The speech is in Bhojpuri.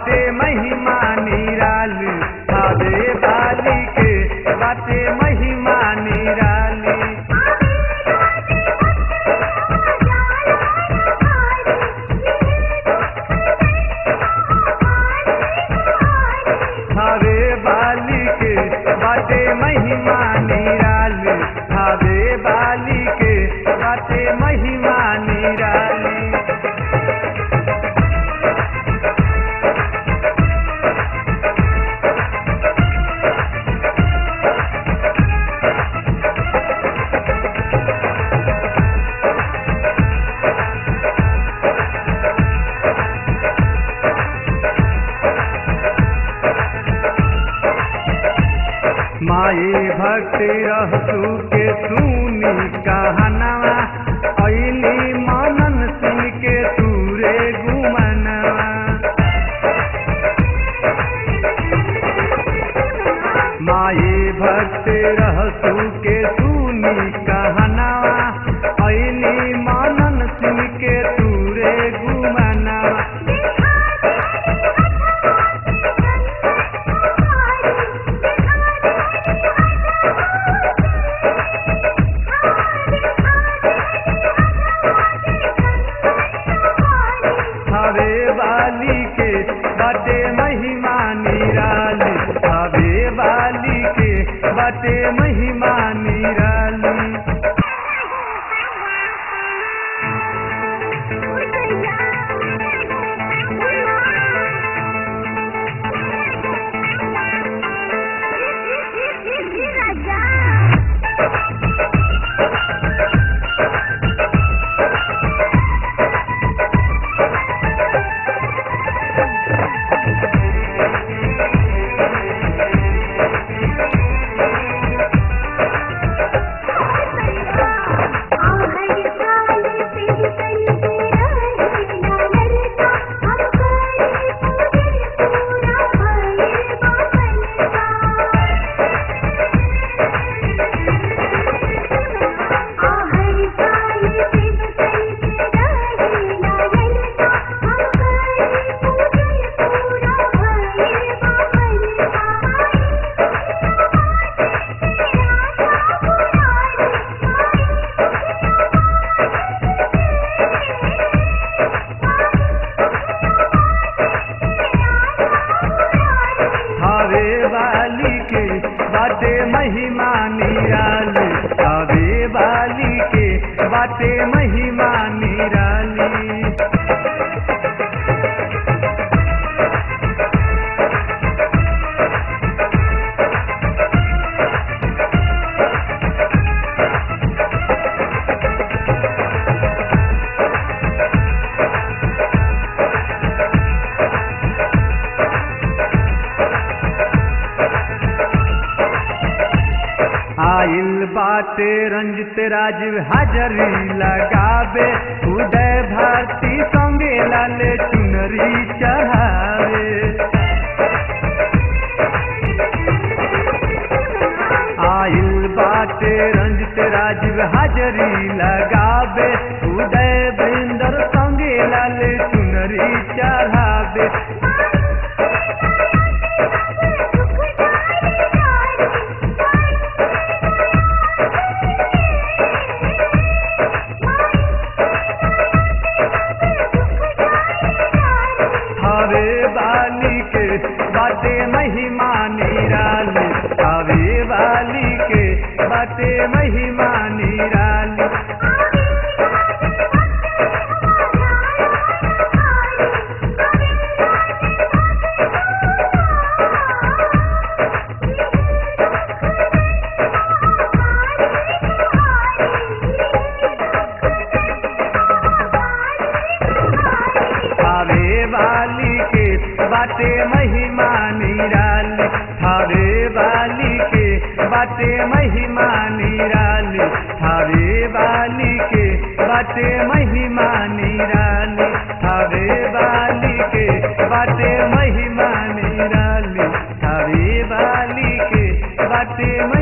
बाटे महिमा निराली थावे वाली के बाटे महिमा निराली थावे वाली के बाटे महिमा निराली थावे वाली के बाटे महिमा निराली माई भक्ति रहसू के सुनी कहनवा ऐली मनन सुन के तूरे गुमनवा माई भक्ति रहसू के सुनी कहनवा ऐली मनन सुन के तूरे गुमनवा हवे वाली के बटे महिमा निराली हवे वाली के बटे महिमा निराली हवे वाली के बाटे महिमा निराली हवे वाली के बाटे महिमा निराली आइल बाटे रंजित राजीव हाजरी लगावे उदय भारती संगे लाले चुनरी चढ़ावे आइल बाटे रंजित राजीव हाजरी लगावे उदय बृंदर संगे लाले चुनरी चढ़ावे हवे वाली के बाटे महिमा निराली हवे वाली के बाटे महिमा निराली हवे वाली के बाटे महिमा निराली हवे वाली के बाटे महिमा निराली हवे वाली के बाटे महिमा निराली हवे वाली के बाटे महिमा निराली हवे वाली के बाटे